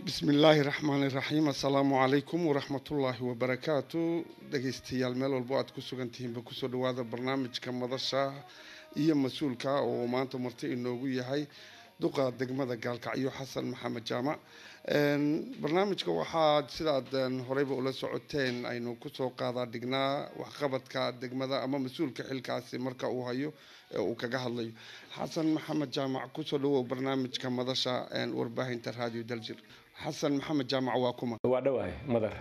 bismi illaahi raxmaani raxiim assalaamu calaykum waraxmatullaahi wabarakaatu dhegeystayaal meel walbo aad ku sugan tihiinba kusoo dhawaada barnaamijka madasha iyo mas-uulka oo maanta marti inoogu yahay duqa degmada gaalkacyo xasan maxamed jaamac barnaamijka waxaad sidaad horeyba ula socoteen aynu kusoo qaadaa dhignaa waxqabadka degmada ama mas-uulka xilkaasi marka uu hayo ee uu kaga hadlayo xasan maxamed jaamac kusoo dhawow barnaamijka madasha warbaahinta radio daljir xasan maxamed jaamac waa kuma waa dhawahay madar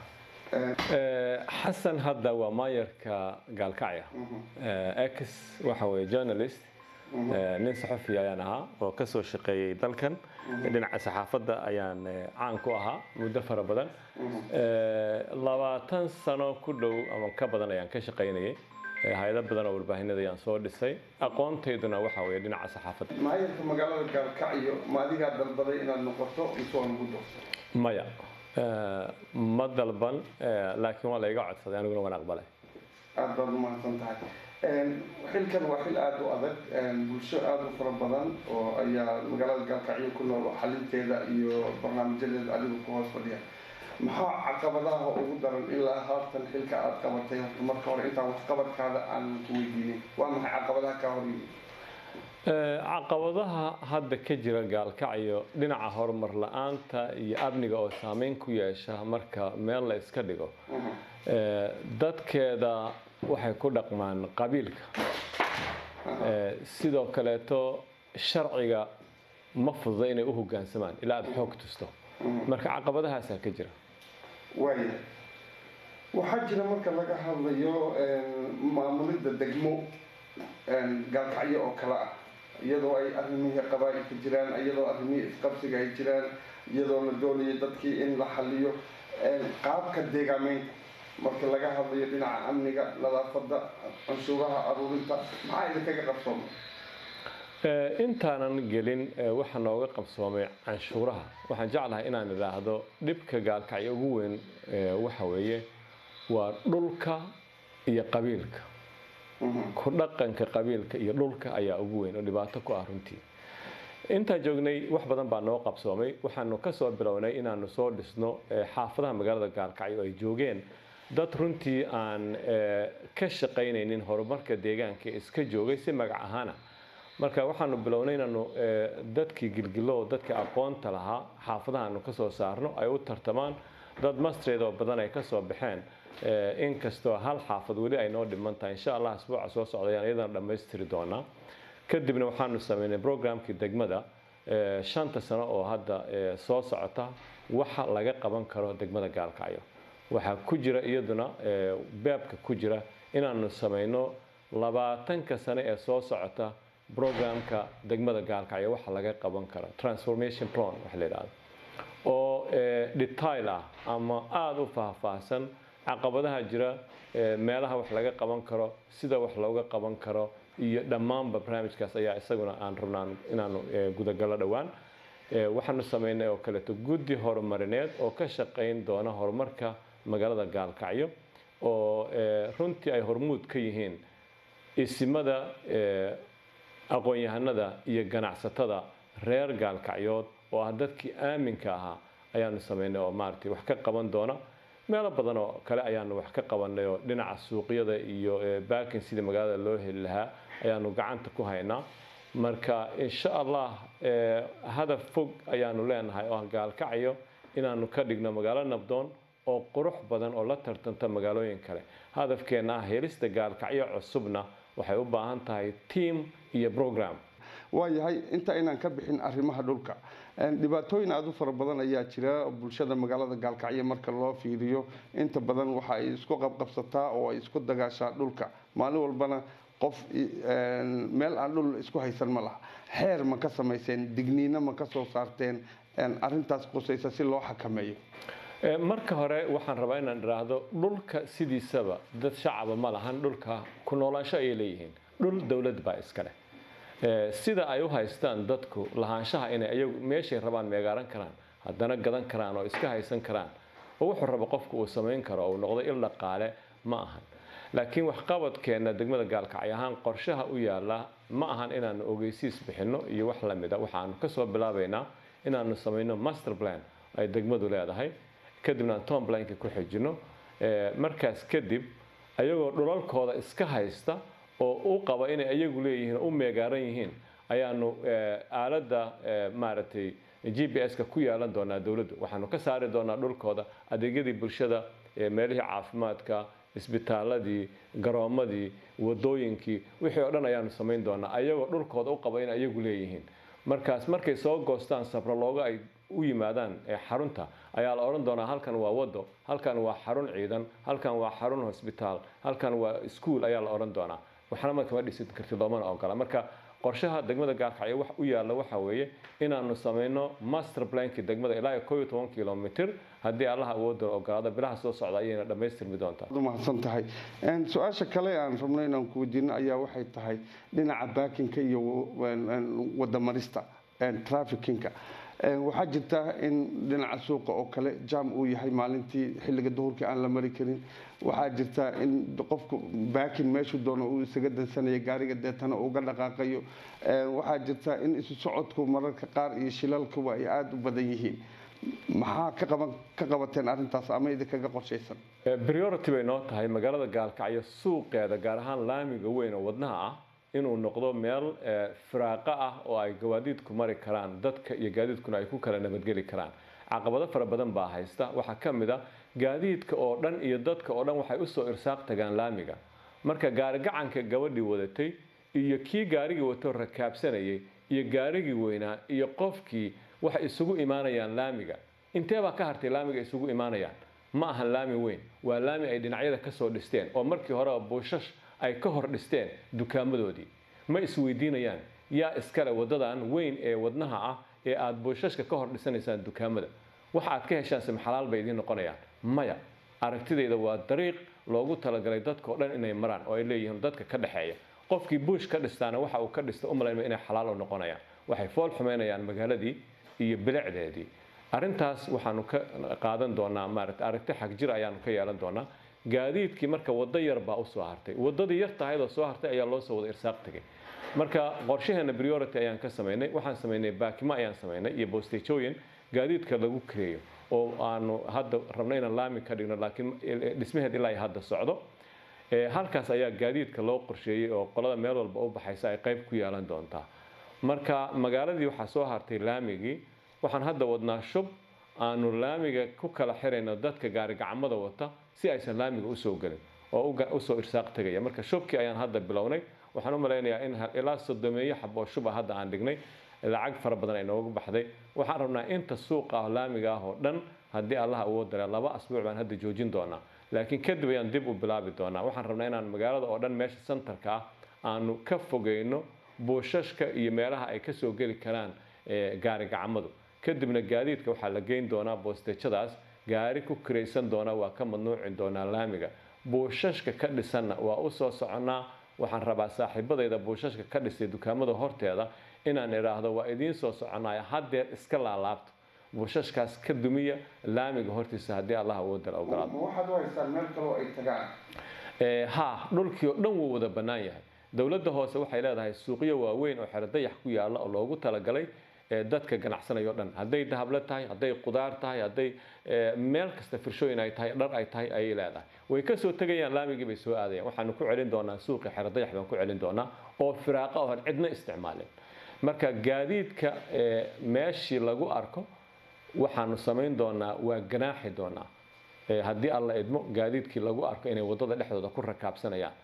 xasan hadda waa maayarka gaalkacya x waxa weye journalist nin saxufi ayaan ahaa oo ka soo shaqeeyey dalkan dhinaca saxaafadda ayaan caan ku ahaa muddo fara badan labaatan sano ku dhow ama ka badan ayaan ka shaqaynayay hay-ado badan oo warbaahinada ayaan soo dhisay aqoontayduna waxa weye dhinaca saxaafadda maayarka magaalada gaalkacyo ma adigaa dalbaday inaad noqoto mise waa lagu doorto maya ma dalban laakiin waa la iga codsaday aniguna waan aqbalay aada baad umahadsan tahay xilkan waa xil aada u adag bulsho aada u fara badan oo ayaa magaalada gaalkacyo ku nool oo xalinteeda iyo barnaamijyadeeda adigu ku hoos fadhiya maxaa caqabadaha ugu daran ilaa haatan xilka aada qabatay horta marka hore intaan waxqabadkaada aan ku weydiinin waa maxay caqabadaha kaa hor yimid caqabadaha hadda ka jira gaalkacyo dhinaca horumar la-aanta iyo amniga oo saameyn ku yeesha marka meel la iska dhigo dadkeeda waxay ku dhaqmaan qabiilka sidoo kaleeto sharciga ma fududa inay u hogaansamaan ilaa aada xoog tusto marka caqabadahaasaa ka jira waaya waxaa jira marka laga hadlayo maamulidda degmo gaalkacyo oo kale ah iyadoo ay arrimihii qabaa-ilka jiraan iyadoo arrimihii isqabsiga ay jiraan iyadoo la doonayo dadkii in la xaliyo qaabka deegaameynta marka laga hadlayo dhinaca amniga nadaafadda canshuuraha aruurinta maxaa idinkaga qabsoomay intaanan gelin waxa nooga qabsoomay canshuuraha waxaan jeclahay inaan idhaahdo dhibka gaalkacyo ugu weyn waxa weeye waa dhulka iyo qabiilka ku dhaqanka qabiilka iyo dhulka ayaa ugu weyn oo dhibaato ku ah runtii intaan joognay wax badan baa noo qabsoomay waxaanu kasoo bilownay inaanu soo dhisno xaafadaha magaalada gaalkacyo ay joogeen dad runtii aan ka shaqaynaynin horumarka deegaanka iska joogay si magac ahaana marka waxaanu bilownay inaanu dadkii gilgilo dadkii aqoonta lahaa xaafadahaanu kasoo saarno ay u tartamaan dad mastreed oo badan ay kasoo baxeen inkastoo hal xaafad weli ay noo dhiman tahay insha allah asbuuca soo socdayaan iyadana dhammaystiri doonaa kadibna waxaanu sameynay programkii degmada shanta sano oo hadda soo socota waxa laga qaban karo degmada gaalkacyo waxaa ku jira iyaduna beebka ku jira inaanu sameyno labaatanka sano ee soo socota programka degmada gaalkacyo waxa laga qaban karo transformation plan waxa la yidhahdo oo detail ah ama aada u faahfaahsan caqabadaha jira meelaha wax laga qaban karo sida wax looga qaban karo iyo dhammaanba barnaamijkaas ayaa isaguna aan rabnaan inaanu gudagallo dhowaan waxaanu sameynay oo kaleeto guddi horumarineed oo ka shaqayn doona horumarka magaalada gaalkacyo oo runtii ay hormuud ka yihiin isimada aqoon-yahanada iyo ganacsatada reer gaalkacyood oo ah dadkii aaminka ahaa ayaanu sameynay oo maaragtay wax ka qaban doona meelo badan oo kale ayaanu wax ka qabanay oo dhinaca suuqyada iyo baakin sidii magaalada loo heli lahaa ayaanu gacanta ku haynaa marka insha allah hadaf fog ayaanu leenahay oo gaalkacyo inaanu ka dhigno magaalo nabdoon oo qurux badan oo la tartanta magaalooyin kale hadafkeena ah helista gaalkacyo cusubna waxay u baahan tahay tiam iyo program waayahay inta inaan ka bixin arrimaha dhulka dhibaatooyin aada u fara badan ayaa jira bulshada magaalada gaalkacyo marka loo fiiriyo inta badan waxa ay isku qabqabsataa oo ay isku dagaashaa dhulka maalin walbana qof meel aan dhul isku haysan ma laha xeer ma ka samayseen digniino ma ka soo saarteen arintaas qusaysa si loo xakameeyo marka hore waxaan rabaa inaan idhaahdo dhulka sidiisaba dad shacaba ma lahan dhulka ku noolaansho ayay leeyihiin dhul dowlad baa iska leh sida ay u haystaan dadku lahaanshaha inay ayagu meeshay rabaan meegaaran karaan haddana gadan karaan oo iska haysan karaan oo wuxuu rabo qofku uu samayn karo uu noqdo il dhaqaale ma ahan laakiin waxqabadkeenna degmada gaalkacyo ahaan qorshaha u yaala ma ahan inaanu ogeysiis bixinno iyo wax lamida waxaanu kasoo bilaabaynaa inaanu samayno master plan ay degmadu leedahay kadibna aan tomblinka ku xijino markaas kadib ayagoo dhulalkooda iska haysta oo u qaba inay ayagu leeyihiin oo u meegaaran yihiin ayaanu aaladda maaragtay g b s-ka ku yeelan doonaa dowladdu waxaanu ka saari doonaa dhulkooda adeegyadii bulshada meelihii caafimaadka isbitaaladii garoomadii wadooyinkii wixii oo dhan ayaanu samayn doonaa ayagoo dhulkooda u qaba inay ayagu leeyihiin markaas markay soo goostaan sabralooga ay u yimaadaan xarunta ayaa la odhan doonaa halkan waa wado halkan waa xarun ciidan halkan waa xarun hosbitaal halkan waa iskuol ayaa la odhan doonaa waxna ma kama dhisin karti loomana ogola marka qorshaha degmada gaalkacyo wax u yaalla waxa weeye inaanu samayno master plankii degmada ilaa iyo koo iyo toban kilomitr haddii allaha awoodda ogolaado bilaha soo socda ayayna dhammaystirmi doontaa mahadsan tahay su-aasha kale aan rabno inaan ku weydiino ayaa waxay tahay dhinaca baakinka iyo wadamarista trafikinka waxaa jirta in dhinaca suuqa oo kale jam uu yahay maalintii xilliga duhurkii aan la mari karin waxaa jirta in qofku baakin meeshuu doono uu isaga dansanayo gaariga deetana uga dhaqaaqayo waxaa jirta in isu socodku mararka qaar iyo shilalkuba ay aada u badan yihiin maxaa ka qabateen arrintaas ama idinkaga qorshaysan priority bay noo tahay magaalada gaalkacyo suuqeeda gaar ahaan laamiga weyn oo wadnaha ah inuu noqdo meel firaaqa ah oo ay gawaadiidku mari karaan dadka iyo gaadiidkuna ay ku kala nabadgeli karaan caqabado fara badan baa haysta waxaa ka mid a gaadiidka oo dhan iyo dadka oo dhan waxay usoo irsaaq tagaan laamiga marka gaarigacanka gabadhii wadatay iyo kii gaarigii wato rakaabsanayay iyo gaarigii weynaa iyo qofkii waxay isugu imaanayaan laamiga inteebaa ka hartay laamiga isugu imaanayaan ma ahan laami weyn waa laami ay dhinacyada kasoo dhisteen oo markii horeba buushash ay ka hor dhisteen dukaamadoodii ma isweydiinayaan yaa iskale wadadan weyn ee wadnaha ah ee aada buushashka ka hor dhisanaysaan dukaamada waxa aad ka heshaan simxalaal bay idiin noqonayaan maya aragtidayda waa dariiq loogu talagalay dadkao dhan inay maraan oo ay leeyihiin dadka ka dhexeeya qofkii buush ka dhistaana waxa uu ka dhista u malaynma inay xalaal u noqonayaan waxay fool xumeynayaan magaaladii iyo bilicdeedii arrintaas waxaanu ka qaadan doonaa maaragta aragti xag jir ayaanu ka yeelan doonaa gaadiidkii marka waddo yar baa usoo hartay waddadii yar tahaydoo soo hartay ayaa loo soo wada irsaaq tegay marka qorshaheena priority ayaan ka samaynay waxaan samaynay baakimo ayaan samaynay iyo boostejooyin gaadiidka lagu kareeyo oo aanu hadda rabno inaan laami ka dhigno laakiin dhismaheed ilaa hadda socdo halkaas ayaa gaadiidka loo qorsheeyey oo qolada meel walba u baxaysa ay qayb ku yeelan doontaa marka magaaladii waxaa soo hartay laamigii waxaan hadda wadnaa shub aanu laamiga ku kala xirayno dadka gaarigacmada wata si aysan laamiga usoo gelin oo usoo irsaaq tegaya marka shubkii ayaan hadda bilownay waxaan u malaynayaa in ilaa sodomeeyo xab oo shub ah hadda aan dhignay lacag fara badan ay nooga baxday waxaan rabnaa inta suuqa ah laamiga ah oo dhan haddii allah awood dare laba asbuuc baan hadda joojin doonaa laakiin kadib ayaan dib u bilaabi doonaa waxaan rabnaa inaan magaalada oo dhan meesha santarka ah aanu ka fogeyno buushashka iyo meelaha ay kasoo geli karaan gaarigacmadu kadibna gaadiidka waxaa la geyn doonaa boostejadaas gaari ku kiraysan doona waa ka madnuuci doonaa laamiga buushashka ka dhisanna waa u soo soconnaa waxaan rabaa saaxiibadayda buushashka ka dhisay dukaamada horteeda inaan idhaahdo waa idiin soo soconaya haddeer iska laalaabto buushashkaas ka dumiya laamiga hortiisa haddii allah awoodala ogolaado waxaad u haystaan meel kaloo ay tagaan ha dhulkii oo dhan wuu wada bannaan yahay dowladda hoose waxay leedahay suuqyo waaweyn oo xero dayax ku yaalla oo loogu talagalay dadka ganacsanaya o dhan hadday dahable tahay hadday qudaar tahay hadday meel kasta firshooyin ay tahay dhar ay tahay ayay leedahay way kasoo tegayaan laamigii bay soo aadayaan waxaanu ku celin doonaa suuqii xero dayax baan ku celin doonaa oo firaaqa oo cidna isticmaalin marka gaadiidka meeshii lagu arko waxaanu samayn doonaa waa ganaaxi doonaa haddii alla idmo gaadiidkii lagu arko inay waddada dhexdooda ku rakaabsanayaan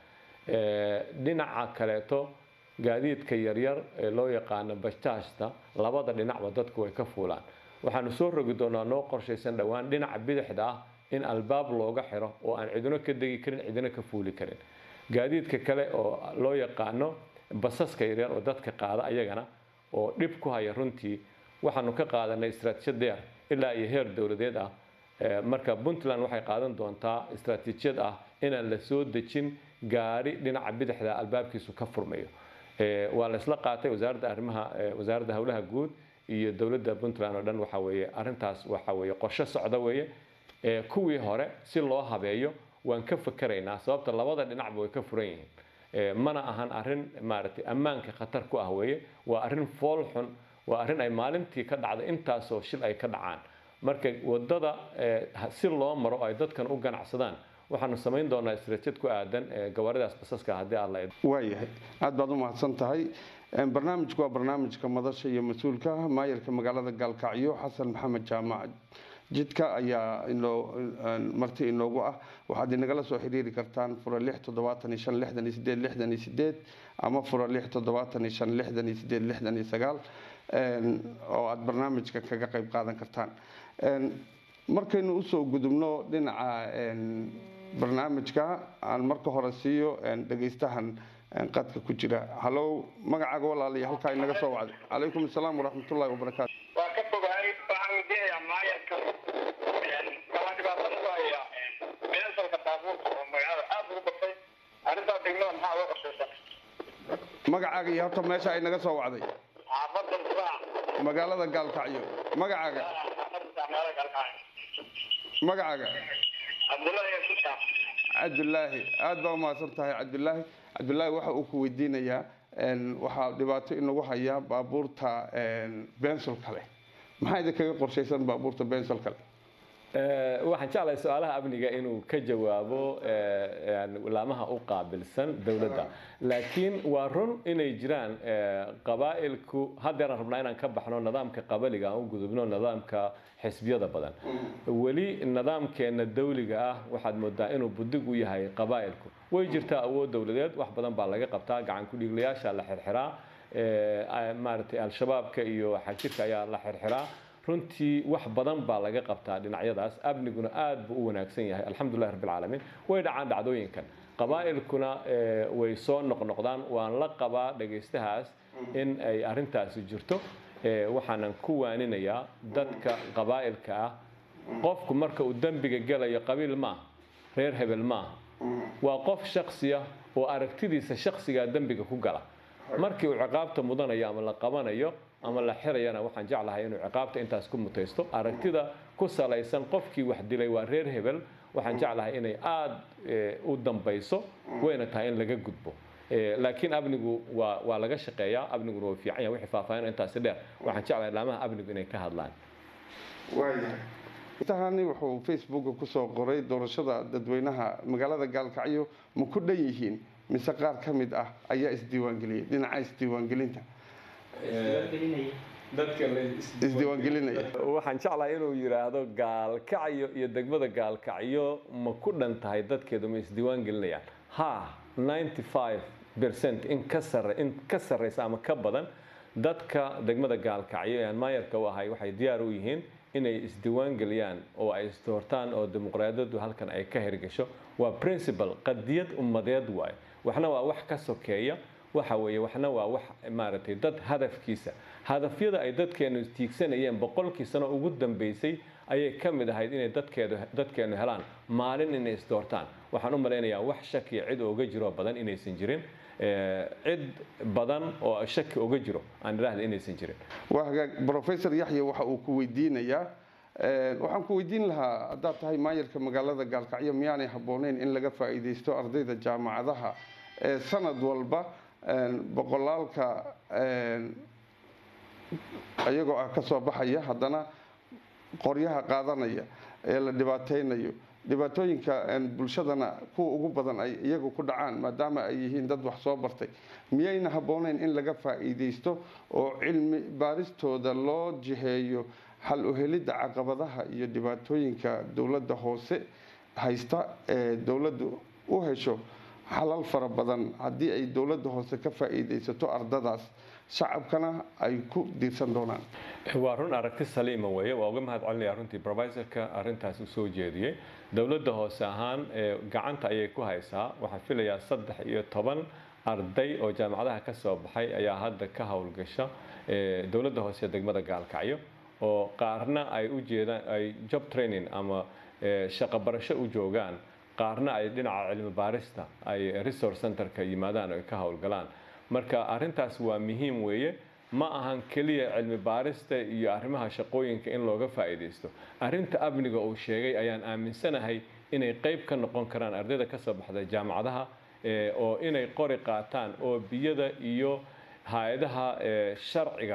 dhinaca kaleeto gaadiidka yaryar ee loo yaqaano bajaajta labada dhinacba dadku way ka fuulaan waxaanu soo rogi doonaa noo qorshaysan dhowaan dhinaca bidixda ah in albaab looga xiro oo aan cidino ka degi karin cidino ka fuuli karin gaadiidka kale oo loo yaqaano basaska yaryar oo dadka qaada ayagana oo dhib ku haya runtii waxaanu ka qaadanay istaraatiijiyad dheer ilaa iyo heer dowladeed ah marka puntland waxay qaadan doontaa istaraatiijiyad ah inaan la soo dejin gaari dhinaca bidixda albaabkiisu ka furmayo waa la isla qaatay wasaaradda arrimaha wasaaradda howlaha guud iyo dowladda puntland oo dhan waxa weeye arrintaas waxa weeye qorshe socda weeye kuwii hore si loo habeeyo waan ka fakeraynaa sababta labada dhinacba way ka furan yihiin mana ahan arrin maaragtay ammaanka khatar ku ah weeye waa arrin fool xun waa arrin ay maalintii ka dhacda intaasoo shil ay ka dhacaan marka wadada si loo maro ay dadkan u ganacsadaan waxaanu samayn doonaa istaraatiid ku aadan gawaaridaas basaska haddii aad la waayahay aad baad u mahadsan tahay barnaamijku waa barnaamijka madasha iyo mas-uulka maayarka magaalada gaalkacyo xasan maxamed jaamac jidka ayaa marti inoogu ah waxaad inagala soo xiriiri kartaan fura lix toddobaatan iyo shan lixdan iyo sideed lixdan iyo sideed ama fura lix toddobaatan iyo shan lixdan iyo sideed lixdan iyo sagaal oo aada barnaamijka kaga qayb qaadan kartaan markaynu usoo gudubno dhinaca barnaamijka aan marka hore siiyo dhegaystahan qadka ku jira hallow magacaaga walaaliya halkaa inaga soo wacday calaykum asalaam waraxmatullahi wabarakaatu waa ka fogahay waxaan weydiinayaa maayarka kala dhibaatada ku haya beensalka baabuurka oo magaalada aada ugu batay arrintaa degmada maxaa loo qorshaysan magacaaga iyo horta meesha ay naga soo wacday xaafadda saac magaalada gaalkacyo magacaaga xaafadda saac magaalada galkacyo magacaaga cabdullaahi yasuusa cabdulaahi aada baa umahadsan tahay cabdulaahi cabdulaahi waxa uu ku weydiinayaa waxaa dhibaato inagu haya baabuurta bensol kale maxaa idinkaga qorshaysan baabuurta bensol kale waxaan jeclahay su-aalaha amniga inuu ka jawaabo laamaha u qaabilsan dowladda laakiin waa run inay jiraan qabaa'ilku haddeeraan rabnaa inaan ka baxno nidaamka qabaliga aan u gudubno nidaamka xisbiyada badan weli nidaamkeena dawliga ah waxaad moodaa inuu budig u yahay qabaa'ilku way jirtaa awood dowladeed wax badan baa laga qabtaa gacan ku-dhiiglayaasha la xirxiraa maaragtay al-shabaabka iyo xagjirka ayaa la xirxiraa runtii wax badan baa laga qabtaa dhinacyadaas amniguna aad buu u wanaagsan yahay alxamdulilah rabbilcaalamiin way dhacaan dhacdooyinkan qabaa'ilkuna way soo noqnoqdaan waan la qabaa dhagaystahaas in ay arrintaasi jirto waxaanan ku waaninayaa dadka qabaa'ilka ah qofku marka uu dembiga gelayo qabiil maaha reer hebel maaha waa qof shaksiya oo aragtidiisa shaksigaa dembiga ku gala markii uu ciqaabta mudanayo ama la qabanayo ama la xirayana waxaan jeclahay inuu ciqaabta intaas ku mutaysto aragtida ku salaysan qofkii wax dilay waa reer hebel waxaan jeclahay inay aada u dambayso wayna tahay in laga gudbo laakiin amnigu waa waa laga shaqeeyaa amniguna waa fiican yahay wixii faahfaahin intaasi dheer waxaan jeclahay laamaha amnigu inay ka hadlaan intahani wuxuu facebooka kusoo qoray doorashada dadweynaha magaalada gaalkacyo ma ku dhan yihiin mise qaar ka mid ah ayaa isdiiwaangeliyay dhinaca isdiiwaangelinta isdiiwaangelinaya waxaan jeclahay inuu yidhaahdo gaalkacyo iyo degmada gaalkacyo ma ku dhan tahay dadkeedu ma isdiiwaan gelinayaan ha 95 percent in ka sare in ka sarreysa ama ka badan dadka degmada gaalkacyo ee aan maayarka u ahay waxay diyaar u yihiin inay isdiiwaan geliyaan oo ay isdoortaan oo dimuqraadiyaddu halkan ay ka hirgasho waa principle qadiyad ummadeed waaye waxna waa wax ka sokeeya waxa weeye waxna waa wax maaragtay dad hadafkiisa hadafyada ay dadkeenu tiigsanayeen boqolkii sano ugu dambeysay ayay ka mid ahayd inay dadkeedu dadkeenu helaan maalin inay isdoortaan waxaan u malaynayaa wax shakiya cid ooga jiroo badan inaysan jirin cid badan oo shaki oga jiro aan idhaahda inaysan jirin waa hagaag professor yaxya waxa uu ku weydiinayaa waxaan ku weydiin lahaa haddaad tahay maayarka magaalada gaalkacyo miyaanay habbooneyn in laga faa'iidaysto ardayda jaamacadaha ee sanad walba boqolaalka iyagoo ah ka soo baxaya haddana qoryaha qaadanaya ee la dhibaataynayo dhibaatooyinka bulshadana kuwa ugu badan ay iyagu ku dhacaan maadaama ay yihiin dad wax soo bartay miyayna habbooneyn in laga faa'iidaysto oo cilmi baaristooda loo jiheeyo xal u helidda caqabadaha iyo dhibaatooyinka dowladda hoose haysta ee dowladdu u hesho xalal fara badan haddii ay dowladda hoose ka faa'iidaysato ardadaas shacabkana ay ku diirsan doonaan waa run aragti saliima weeye waa uga mahad celinaya runtii professorka arrintaas u soo jeediyey dowladda hoose ahaan gacanta ayay ku haysaa waxaan filayaa saddex iyo toban arday oo jaamacadaha ka soo baxay ayaa hadda ka howlgasha dowladda hoose ee degmada gaalkacyo oo qaarna ay u jeedaan ay job training ama shaqo barasho u joogaan qaarna ay dhinaca cilmi baarista ay resource centerka yimaadaan oo ay ka howlgalaan marka arrintaas waa muhiim weeye ma ahan keliya cilmi baarista iyo arrimaha shaqooyinka in looga faa'iidaysto arrinta amniga uu sheegay ayaan aaminsanahay inay qayb ka noqon karaan ardayda ka soo baxda jaamacadaha oo inay qori qaataan oo biyada iyo hay-adaha sharciga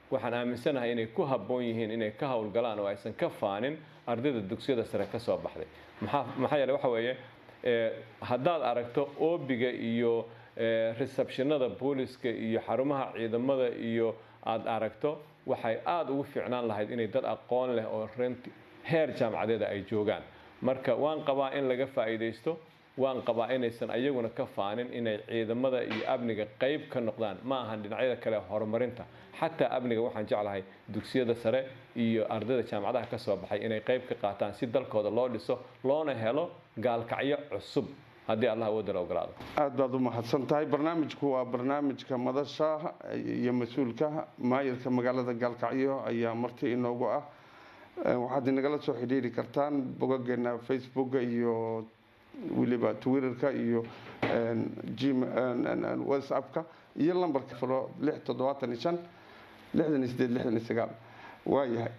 waxaan aaminsanahay inay ku habboon yihiin inay ka howlgalaan oo aysan ka faanin ardayda dugsiyada sare ka soo baxday maxaa maxaa yeeley waxa weeye ee, haddaad aragto oobiga iyo ee, receptionada booliska iyo xarumaha ciidamada iyo aad aragto waxay aada ugu fiicnaan lahayd inay dad aqoon leh oo rent heer jaamacadeeda ay joogaan marka waan qabaa in laga faa'iidaysto waan qabaa inaysan ayaguna ka faanin inay ciidamada iyo amniga qayb ka noqdaan ma ahan dhinacyada kale horumarinta xataa amniga waxaan jeclahay dugsiyada sare iyo ardayda jaamacadaha ka soo baxay inay qayb ka qaataan si dalkooda loo dhiso loona helo gaalkacyo cusub haddii allah awoodda la ogolaado aad baad u mahadsan tahay barnaamijku waa barnaamijka madasha iyo mas-uulka maayirka magaalada gaalkacyo ayaa marti inoogu ah Eh, waxaad inagala soo xidhiiri kartaan bogageena facebooka iyo weliba twitterka iyo en, gm en, en, en, whatsappka iyo lambarka furo lix toddobaatan iyo shan lixdan iyo sideed lixdan iyo sagaal waayahay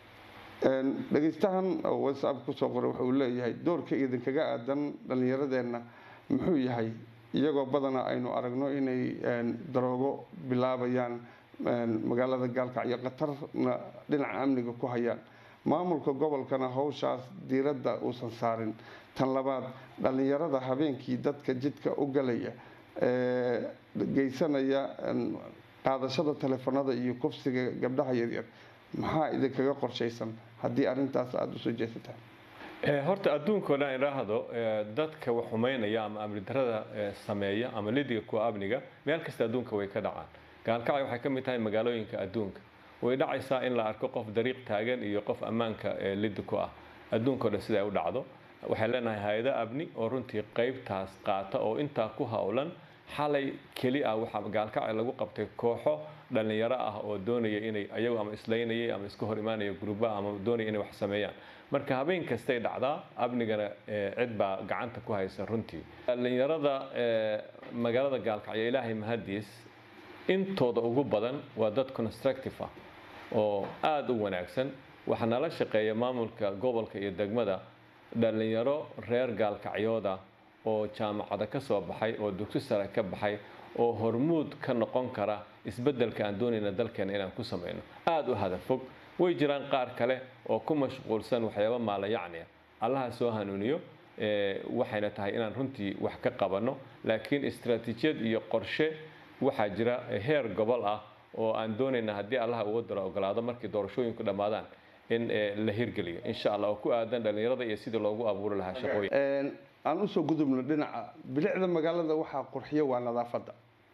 En, dhegeystahan oo whatsapp kusoo qoray wuxuu leeyahay doorka idinkaga aadan dhallinyaradeenna muxuu yahay iyagoo badana aynu aragno inay en, daroogo bilaabayaan en, magaalada gaalkacyo qatarna dhinaca amniga ku hayaan maamulka gobolkana howshaas diiradda uusan saarin tan labaad dhallinyarada habeenkii dadka jidka u galaya ee geysanaya en, qaadashada telefoonada iyo kufsiga gabdhaha yaryar maxaa idinkaga qorshaysan haddii arrintaas aada usoo jeesataan Ee, horta adduunka oo dhan idhaahdo ee, dadka wax xumeynaya ama amni darada ee, sameeya ama lidiga kuwa amniga meel kasta adduunka way ka dhacaan gaalkacyo waxay ka mid tahay magaalooyinka adduunka way dhacaysaa in la arko qof dariiq taagan iyo qof ammaanka ee lidi ku ah adduunka oo dhan sida ay u dhacdo waxay leenahay hay-ado amni oo runtii qaybtaas qaata oo intaa ku howlan xalay keli ah waxaa gaalkacyo lagu qabtay kooxo dhallinyaro ah oo doonaya inay ayagu ama islaynayay ama iska hor imaanaya gruubaha ama doonaya inay wax sameeyaan marka habeen kastay dhacdaa amnigana ee, cid baa gacanta ku haysa runtii dhallinyarada ee, magaalada gaalkacyo ilaahay mahadiis intooda ugu badan waa dad constructive ah oo aada u wanaagsan waxaa nala shaqeeya maamulka gobolka iyo degmada dhallinyaro reer gaalkacyooda oo jaamacada ka soo baxay oo dugsi sare ka baxay oo hormuud ka noqon kara isbeddelka aan doonayna dalkeena inaan ku samayno aada u hadafog way jiraan qaar kale oo ku mashquulsan waxyaaba maalayacni ah allaha soo hanuuniyo ee, waxayna tahay inaan runtii wax ka qabanno laakiin istaraatiijiyad iyo qorshe waxaa jira heer gobol ah oo aan doonayna haddii allaha uga daro ogolaado markii doorashooyinku dhammaadaan in ee, la hirgeliyo insha allah oo ku aadan dhallinyarada iyo sidii loogu abuuri lahaa shaqooyin En, aan usoo gudubno dhinaca bilicda magaalada waxaa qurxiya waa nadaafadda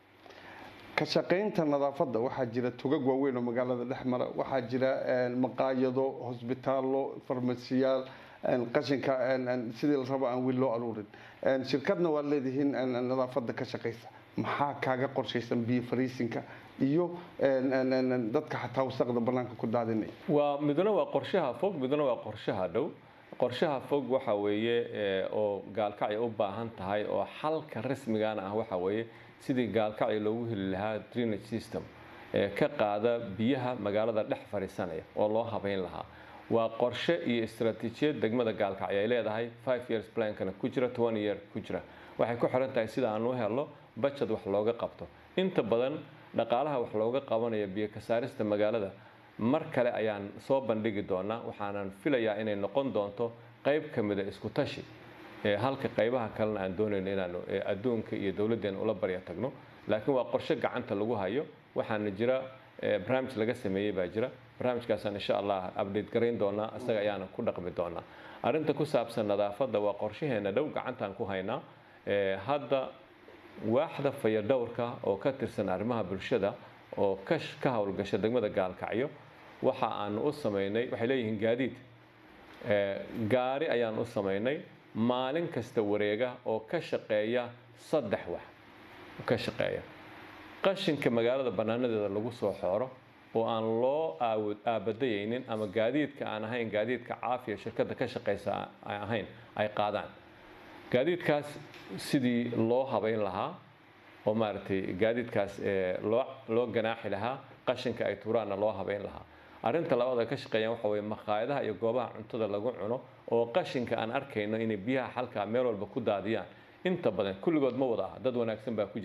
ka shaqaynta nadaafadda waxaa jira togag waaweyn oo magaalada dhex mara waxaa jira en, maqaayado hosbitaallo farmasiyaal en, qashinka en, en, sidii la rabo aan wiil loo aruurin En, shirkadna waad leedihiin en, en, nadaafadda ka shaqaysa maxaa kaaga qorshaysan biyo fariisinka iyo en, en, en, en, dadka xataa wasaqda banaanka ku daadinaya waa midna waa qorshaha fog midna waa qorshaha dhow qorshaha fog waxa weeye ee, oo gaalkacyo u baahan tahay oo xalka rasmigana ah waxa weeye sidii gaalkacyo loogu heli lahaa drainage system ee ka qaada biyaha magaalada dhex fadhiisanaya oo loo habeyn lahaa waa qorshe iyo istaraatiijiyad degmada gaalkacyo ay leedahay five years plankana ku jira twenty year ku jira waxay ku xiran tahay sida aan u helno budget wax looga qabto inta badan dhaqaalaha wax looga qabanayo biyo ka saarista magaalada mar kale ayaan soo bandhigi doonaa waxaanan filayaa inay noqon doonto qayb ka mida isku tashi ee halka qaybaha kalena aan doonayno inaanu ee adduunka iyo dowladdeena ula barya tagno laakiin waa qorshe gacanta lagu hayo waxaana jira ee, barnaamij laga sameeyey baa jira barnaamijkaasaan insha allah update garayn doonaa isaga ayaana ku dhaqmi doonaa arrinta ku saabsan nadaafadda waa qorshaheena dhow gacantaan ku haynaa Ee, hadda waaxda fayadhowrka oo ka tirsan arrimaha bulshada oo ka sh- ka howlgasha degmada gaalkacyo waxa aan u samaynay waxay leeyihiin gaadiid Ee, gaari ayaan u samaynay maalin kasta wareega oo ka shaqeeya saddex wax ka shaqeeya qashinka magaalada bannaanadeeda lagu soo xooro oo aan loo aawod aabadayaynin ama gaadiidka aan ahayn gaadiidka caafiya shirkadda ka shaqeysa ay ahayn ay qaadaan gaadiidkaas sidii loo habeyn lahaa oo maaragtay gaadiidkaas ee, loo loo ganaaxi lahaa qashinka ay tuuraanna loo habeyn lahaa arrinta labaad ay ka shaqeeyaan waxa weeye makhaayadaha iyo goobaha cuntada lagu cuno oo qashinka aan arkayno inay biyaha xalkaa meel walba ku daadiyaan inta badan kulligood ma wada ah dad wanaagsan baa ku jira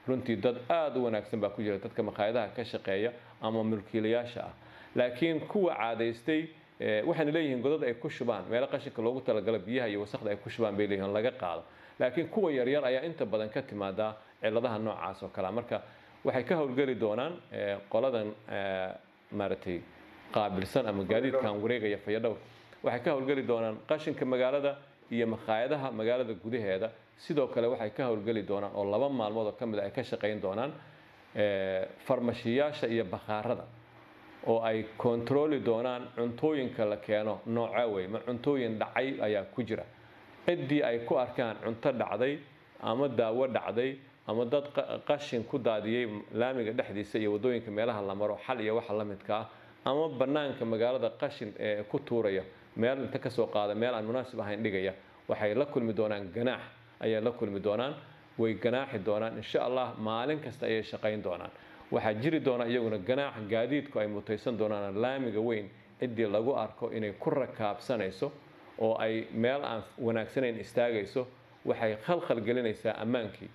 runtii dad aada u wanaagsan baa ku jira dadka makhaayadaha ka shaqeeya ama mulkiilayaasha ah laakiin kuwa caadaystay waxayna leeyihiin godad ay ku shubaan meelo qashinka loogu talagalo biyaha iyo wasaqda ay ku shubaan bay leeyihiin laga qaado laakiin kuwa yaryar ayaa inta badan ka timaadaa ciladaha noocaas oo kalea marka waxay ka howlgeli doonaan qoladan maaragtay qaabilsan ama gaadiidkan wareegaya fayadhowr waxay ka howlgeli doonaan qashinka magaalada iyo makhaayadaha magaalada gudaheeda sidoo kale waxay ka howlgeli doonaan oo laba maalmood oo ka mid a ay ka shaqayn doonaan farmashiyaasha iyo bakhaarada oo ay kontarooli doonaan cuntooyinka la keeno nooca wey ma cuntooyin dhacay ayaa ku jira ciddii ay ku arkaan cunto dhacday ama daawo dhacday ama dad qashin ku daadiyey laamiga dhexdiisa iyo waddooyinka meelaha la maro xal iyo waxa la midka ah ama bannaanka magaalada qashin ee ku tuuraya meel inta kasoo qaada meel aan munaasib ahayn dhigaya waxay la kulmi doonaan ganaax ayay la kulmi doonaan way ganaaxi doonaan insha allah maalin kasta ayay shaqayn doonaan waxaa jiri doona iyaguna ganaax gaadiidku ay mutaysan doonaan laamiga weyn ciddii lagu arko inay ku rakaabsanayso oo ay meel aan wanaagsanayn istaagayso waxay khalkhal gelinaysaa ammaankii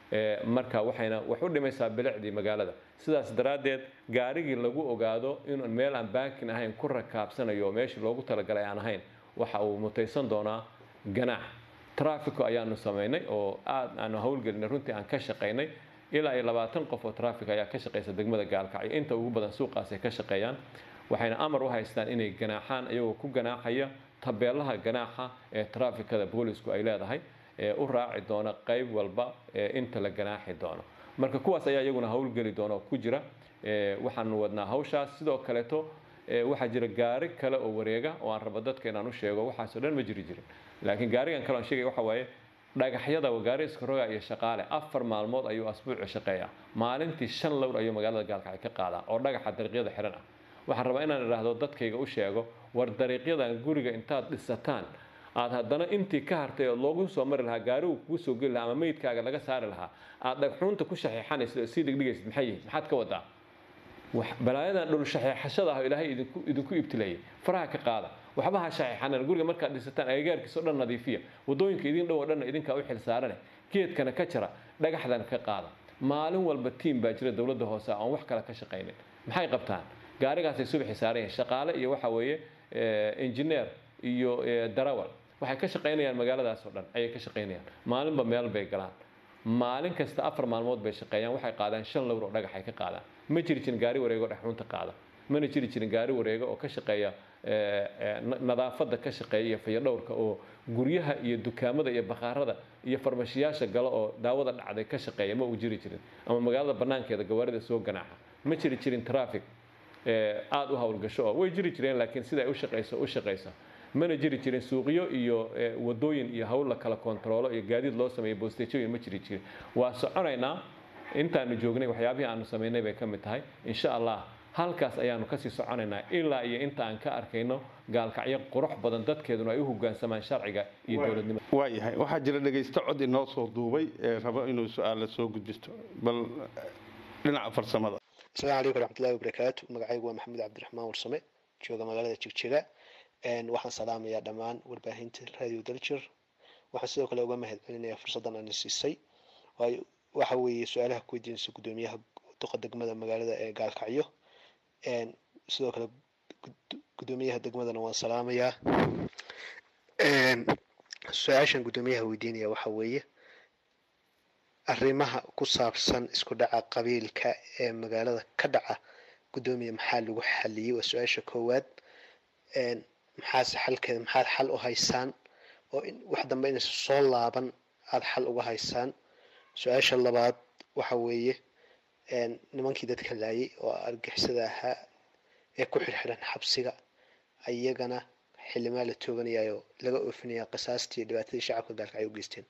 marka waxayna wax u dhimaysaa bilicdii magaalada sidaas daraaddeed gaarigii lagu ogaado inuu meel aan baakin ahayn ku rakaabsanayo oo meeshii loogu talagalay aan ahayn waxa uu mutaysan doonaa ganaax trafico ayaanu samaynay oo aad aanu howlgelinay runtii aan ka shaqaynay ilaa iyo labaatan qof oo traffic ayaa ka shaqaysa degmada gaalkacyo inta ugu badan suuqaas ay ka shaqeeyaan waxayna amar u haystaan inay ganaaxaan iyagoo ku ganaaxaya tabeelaha ganaaxa ee trafikada boolisku ay leedahay ee u raaci doona qayb walba ee inta la ganaaxi doono marka kuwaas ayaa iyaguna howlgeli doona oo ku jira waxaanu wadnaa hawshaas sidoo kaleeto waxaa jira gaari kale oo wareega oo aan rabo dadka inaan u sheego waxaasoo dhan ma jiri jirin laakiin gaarigan kale aan sheegaya waxa waaye dhagaxyada gaari iskaroga iyo shaqaale afar maalmood ayuu asbuuci shaqeeyaa maalintii shan lowr ayuu magaalada gaalkacyo ka qaadaa oo dhagaxa dariiqyada xiran ah waxaan rabaa inaan idhaahdo dadkayga u sheego war dariiqyadan guriga intaad dhisataan aad haddana intii ka hartay oo loogu soo mari lahaa gaarigu kugu soo geli lahaa ama meydkaaga laga saari lahaa aad dhagxuunta ku shaxiixanaysid oo sii dhigdhigaysid maxay yihin maxaad ka wadaa balaayadan dhul shaxiixashada ah oo ilaahay idinku idinku ibtilayay faraha ka qaada waxba ha shaxiixanan guriga markaad dhisataan agagaarkiisa o dhan nadiifiya waddooyinka idin dhow oo dhanna idinkaa u xilsaarane geedkana ka jara dhagaxdana ka qaada maalin walba tiim baa jira dowladda hoose aan wax kale ka shaqaynin maxay qabtaan gaarigaasay subaxi saaran yihiin shaqaale iyo waxa weeye engineer iyo darawal waxay ka shaqaynayaan magaaladaas oo dhan ayay ka shaqaynayaan maalinba meel bay galaan maalin kasta afar maalmood bay shaqeeyaan waxay qaadaan shan lowr oo dhagax ay ka qaadaan ma jiri jirin gaari wareego dhexrunta qaada mana jiri jirin gaari wareego oo ka shaqeeya nadaafadda ka shaqeeya iyo fayadhowrka oo guryaha iyo dukaamada iyo bakhaarada iyo farmashiyaasha galo oo daawada dhacday ka shaqeeya ma uu jiri jirin ama magaalada banaankeeda gawaarida soo ganaaxa ma jiri jirin traffic aada u howlgasho oo way jiri jireen laakiin sida ay u shaqayso u shaqaysa mana jiri jirin suuqyo iyo wadooyin iyo hawl la kala kontaroolo iyo gaadiid loo sameeyo boostejooyin ma jiri jirin waa soconaynaa intaanu joognay waxyaabihii aanu samaynay bay ka mid tahay insha allah halkaas ayaanu kasii soconaynaa ilaa iyo inta aan ka arkayno gaalkacyo qurux badan dadkeeduna ay u hogaansamaan sharciga iyo dowladnimada waayahay waxaa jira dhegaysto cod inoo soo duubay ee rabo inuu su-aala soo gudbisto bal dhinaca farsamada asalaamu calaykum waraxmatullahi wabarakaatu magacaygu waa maxamed cabdiraxmaan warsame jooga magaalada jigjiga waxaan salaamayaa dhammaan warbaahinta radio daljir waxaan sidoo kale uga mahad celinayaa fursaddan aan siisay waxa weeye su-aalaha ku weydiinaysa guddoomiyaha duqa degmada magaalada ee gaalkacyo sidoo kale guddoomiyaha degmadana waan salaamayaa su-aashan guddoomiyaha weydiinaya waxa weeye arrimaha ku saabsan isku dhaca qabiilka ee magaalada ka dhaca guddoomiya maxaa lagu xaliyey waa su-aasha koowaad maxaase xalkeeda maxaad xal u haysaan oo wax dambe inaysa soo laaban aada xal uga haysaan su-aasha labaad waxa weeye nimankii dadka laayay oo argixisada ahaa ee ku xirxiran xabsiga iyagana xilimaa la tooganayaayo laga oofinaya qisaastii dhibaatadii shacabka gaalka ay u geysteen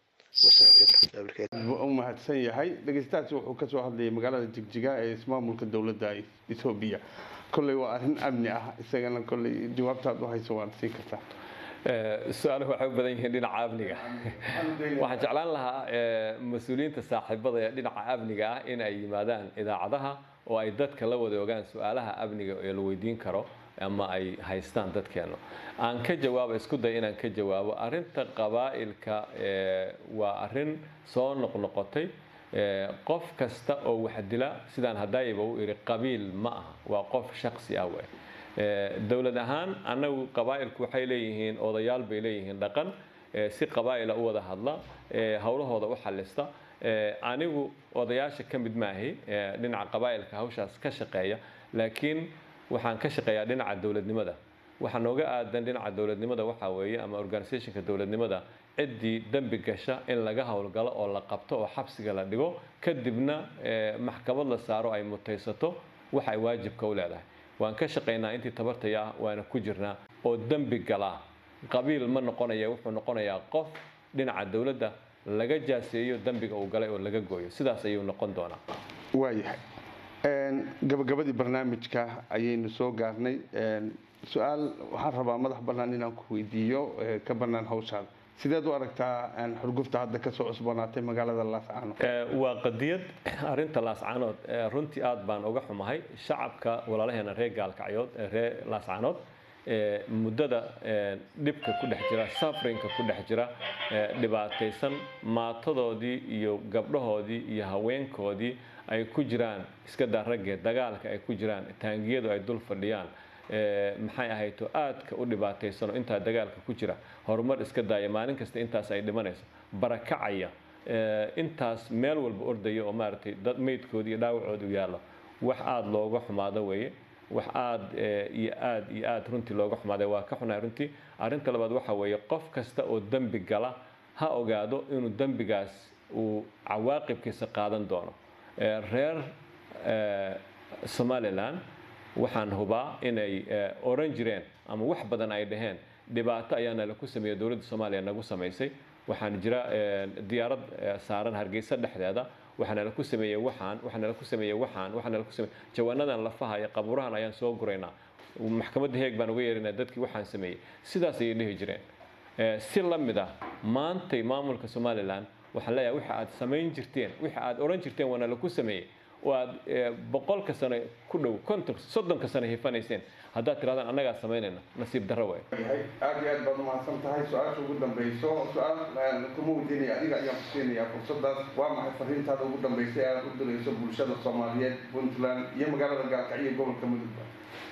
u mahadsan yahay dhegeystahaasi wuxuu kasoo hadlayay magaalada jigjiga ee ismaamulka dowladda ethoobiya kolley waa arrin amni ah isagana kolley jawaabtaad u hayso waad siin kartaa su-aaluhu waxay u badan yihiin dhinaca amniga waxaan jeclaan lahaa mas-uuliyiinta saaxiibada ee dhinaca amniga ah in ay yimaadaan idaacadaha oo ay dadka la wadoogaan su-aalaha amniga ee la weydiin karo ama ay haystaan dadkeenu aan ka jawaabo isku day inaan ka jawaabo arinta qabaa'ilka waa arin soo noqnoqotay qof kasta oo wax dila sidaan hadaayiba u iri qabiil ma aha waa qof shaksi ah wey dowlad ahaan annagu qabaa'ilku waxay leeyihiin odayaal bay leeyihiin dhaqan si qabaa'ila u wada hadla howlahooda u xalista anigu odayaasha ka mid maahi dhinaca qabaa'ilka hawshaas ka shaqeeya laakiin waxaan ka shaqeeyaa dhinaca dowladnimada waxaa nooga aadan dhinaca dowladnimada waxaa weeye ama organisationka dowladnimada ciddii dembi gasha in laga howlgalo oo la qabto oo xabsiga la dhigo kadibna maxkamad la saaro ay mutaysato wax ay waajibka u leedahay waan ka shaqaynaa intii tabartaya ah waana ku jirnaa oo dembi galaa qabiil ma noqonaya wuxuu noqonayaa qof dhinaca dowladda laga jaaseeyo dembiga uu galay oo laga gooyo sidaas ayuu noqon doonaa waayahay gabagabadii barnaamijka ayaynu soo gaarnay su-aal waxaan rabaa madax bannaan inaan ku weydiiyo ka bannaan hawshaada sideed u aragtaa xurgufta hadda kasoo cusboonaatay magaalada laascaanood waa qadiyad arinta laascaanood runtii aad baan uga xumahay shacabka walaalaheena reer gaalkacyood reer laascaanood muddada dhibka ku dhex jira safrinka ku dhex jira dhibaataysan maatadoodii iyo gabdhahoodii iyo haweenkoodii ay ku jiraan iska daa raggee dagaalka ay ku jiraan taangiyadu ay dul fadhiyaan maxay ahayto aadka u dhibaataysano intaa dagaalka ku jira horumar iska daaya maalin kasta intaas ay dhimanayso barakacaya intaas meel walba ordaya oo maaragtay dad meydkoodi iyo dhaawacooda u yaallo wax aada looga xumaado weeye wax aada iyo aad iyo aad runtii looga xumaaday waa ka xunahay runtii arrinta labaad waxa weeye qof kasta oo dembi gala ha ogaado inuu dembigaas uu cawaaqibkiisa qaadan doono reer somalilan waxaan hubaa inay oran jireen ama wax badan ay dhaheen dhibaato ayaana laku sameeyey dowladda soomaaliya nagu samaysay waxaan jira diyaarad saaran hargeysa dhexdeeda waxaana laku sameeyey waxaan waxaana laku sameeyey waxaan waxaana laku sameeyey jawaanadan lafaha iyo qabuurahan ayaan soo guraynaa maxkamadda heeg baan uga yeerinaa dadkii waxaan sameeyey sidaas ayay dhihi jireen si la mid ah maantay maamulka somalilan waxaan leeyahay waxa aad samayn jirteen waxa aad oran jirteen waana laku sameeyey oo aad boqolka sano ku dhow konton soddonka sano hifanayseen haddaad tirahdaan annagaa samaynayna nasiib darro waay aad iyo aad baad umahadsan tahay su-aasha ugu dambayso su-aal kuma weydiinaya adiga ayaan ku siinayaa fursadaas waa maxay fariintaada ugu dambaysay aad u dirayso bulshada soomaaliyeed puntland iyo magaalada gaalkacyo gobolka mudugba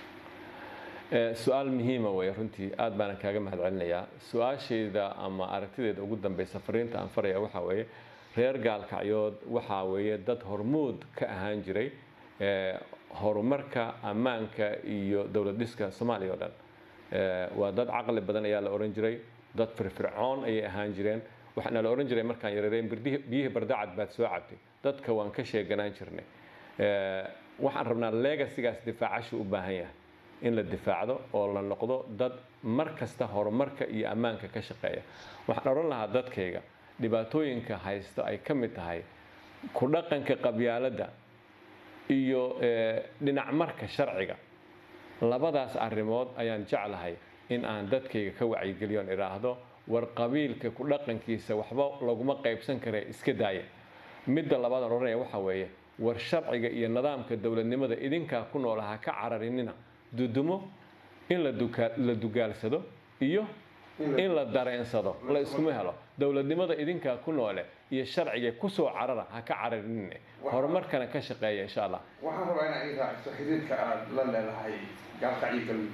su-aal muhiima wey runtii aad baanan kaaga mahad celinayaa su-aashayda ama aragtideeda ugu dambaysa fariinta aan faraya waxaa weeye reer gaalkacyood waxaa weeye dad hormuud ka ahaan jiray horumarka ammaanka iyo dowlad dhiska soomaaliya oo dhan waa dad caqli badan ayaa la ohan jiray dad firfircoon ayay ahaan jireen waxaana la ohan jiray markaan yareereen biyihii bardacad baad soo cabtay dadka waan ka sheeganaan jirnay waxaan rabnaa legasigaas difaacashu u baahan yahay in la difaacdo oo la noqdo dad mar kasta horumarka iyo ammaanka ka shaqeeya waxaan odhan lahaa dadkayga dhibaatooyinka haysto ay ka mid tahay ku dhaqanka qabyaaladda iyo dhinac marka sharciga labadaas arrimood ayaan jeclahay in aan dadkayga ka wacyigeliyoon idhaahdo war qabiilka ku dhaqankiisa waxba laguma qaybsan kare iska daaya midda labaadaan odhanaya waxaa weeye war sharciga iyo nidaamka dowladnimada idinkaa ku noola ha ka cararinina dudumo in la dugaalsado iyo in la dareensado la iskuma helo dowladnimada idinkaa ku noole iyo sharciga kusoo carara ha ka cararinine horumarkana ka shaqeeya insha allah waxaan rabaa inaa ii raaciso xiriirka aada la leedahay gaalkacyo galmudug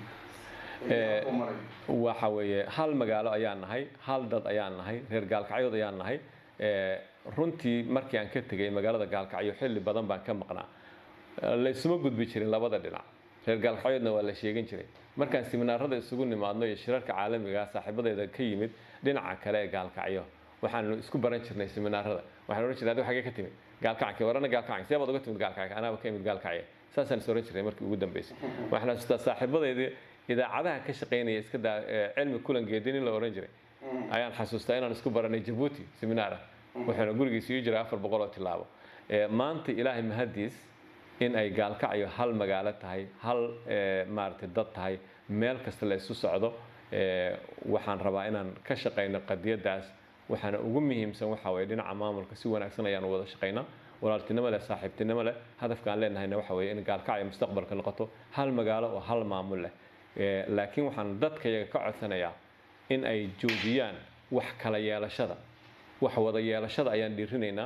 waxa weeye hal magaalo ayaan nahay hal dad ayaan nahay reer gaalkacyood ayaan nahay runtii markii aan ka tegay magaalada gaalkacyo xilli badan baan ka maqnaa laysuma gudbi jirin labada dhinac reer gaalkacyoodna waa la sheegan jiray markaan siminaarada isugu nimaadno iyo shirarka caalamiga saaxiibadeeda ka yimid dhinaca kale ee gaalkacyo waxaanu isku baran jirnay siminaarada waxaan ohan jirnay adi xagee ka timid gaalkacyo warana gaalkacyo see baad uga timid gaalkacyo anaaba ka imid gaalkacyo saasaan is oran jirnay markii ugu dambeysay waxaan xasuustaa saaxiibadeedii idaacadaha ka shaqaynaya iska daa cilmi kulan geedin in la oran jiray ayaan xasuustaa inaan isku baranay jabuuti siminaara wuxuuna gurigiisa ii jiray afar boqol oo tilaabo maanta ilaahay mahadiis in ay gaalkacyo hal magaalo tahay hal maaragtay dad tahay meel kasta la isu socdo waxaan rabaa inaan ka shaqayno qadiyadaas waxaana ugu muhiimsan waxa weye dhinaca maamulka si wanaagsan ayaanu wada shaqaynaa walaaltinimo leh saaxiibtinimo leh hadafka aan leenahayna waxa weye in gaalkacyo mustaqbalka noqoto hal magaalo oo hal maamul leh laakiin waxaan dadkayaga ka codsanayaa in ay joojiyaan wax kala yeelashada wax wada yeelashada ayaan dhiirinaynaa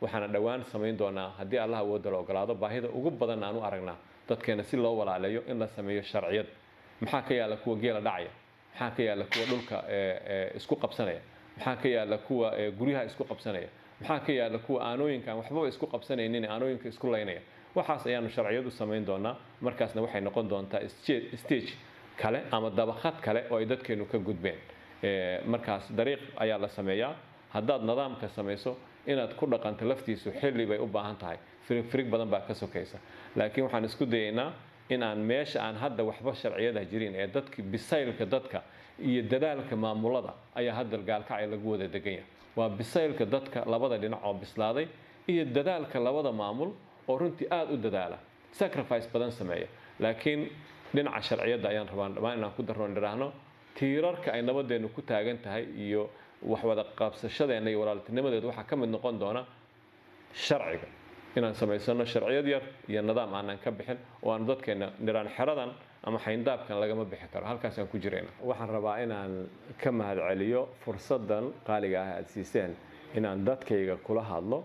waxaana dhowaan samayn doonaa haddii allah awooda la ogolaado baahida ugu badan aan u aragnaa dadkeena si loo walaaleeyo in la sameeyo sharciyad maxaa ka yaala kuwa geela dhacaya maxaa ka yaala kuwa dhulka isku qabsanaya maxaa ka yaala kuwa guryaha isku qabsanaya maxaa ka yaala kuwa aanooyinka aan waxbaba isku qabsanaynin aanooyinka isku laynaya waxaas ayaanu sharciyadu samayn doonaa markaasna waxay noqon doontaa stage kale ama dabaqad kale oo ay dadkeenu ka gudbeen markaas dariiq ayaa la sameeyaa haddaad nidaamka samayso inaad ku dhaqanto laftiisu xilli bay u baahan tahay firig firig badan baa ka sokaysa laakiin waxaan isku dayaynaa in aan meesha aan hadda waxba sharciyada jirin ee dadki bisaylka dadka iyo dadaalka maamulada ayaa hadda gaalkacay lagu wada degan yahay waa bisaylka dadka labada dhinac oo bislaaday iyo dadaalka labada maamul oo runtii aada u dadaala sacrifice badan sameeya laakiin dhinaca sharciyadda ayaan rabaan dhammaan inaan ku darro idhaahno tiirarka ay nabadeennu ku taagan tahay iyo waxwada qabsashadeenna iyo walaaltinimadeedu waxaa ka mid noqon doona sharciga inaan samaysano sharciyad yar iyo nidaam aanan ka bixin oo aanu dadkeena niraan xeradan ama xayndaabkan lagama bixi karo halkaasaan ku jirayna waxaan rabaa inaan ka mahadceliyo fursaddan qaaliga ah aada siiseen inaan dadkayga kula hadlo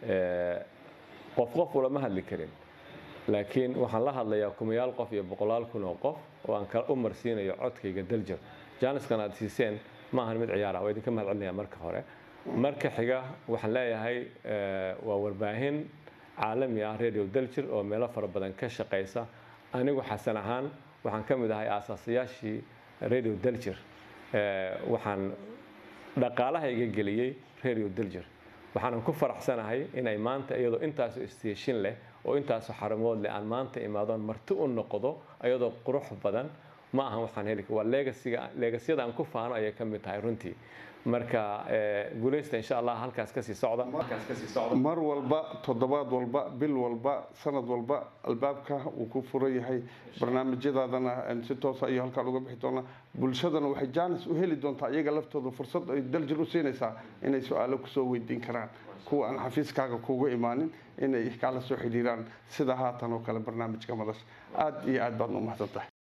qof qof ulama hadli karin laakiin waxaan la hadlayaa kumayaal qof iyo boqolaal kun oo qof oo aan u marsiinayo codkayga daljir jaaniskan aad siiseen ma ahan mid ciyaara waa idinka mahad celinaya marka hore marka xiga waxaan leeyahay waa warbaahin caalami ah radio daljir oo meelo fara badan ka shaqaysa anigu xasan ahaan waxaan ka mid ahay aasaasayaashii radio daljir waxaan dhaqaalahayga geliyey radio daljir waxaanan ku faraxsanahay inay maanta iyadoo intaasoo isteeshin leh oo intaasoo xaramood leh aan maanta imaadoon marti u noqdo iyadoo qurux badan ma ahan waxaan heli waa leegasiga leegasyada aan ku faano ayay ka mid tahay runtii marka guuleysta insha allah halkaas kasii socda halkaas kasii socda mar walba toddobaad walba bil walba sanad walba albaabka uu ku furan yahay barnaamijyadaadana si toosa iyo halkaan uga bixi doonaa bulshadana waxay jaanis u heli doontaa iyaga laftooda fursad ay daljir u siinaysaa inay su-aalo kusoo weydiin karaan kuwa aan xafiiskaaga kuuga imaanin inay kala soo xidhiiraan sida haatan oo kale barnaamijka madasha aada iyo aad baad u mahadsan tahay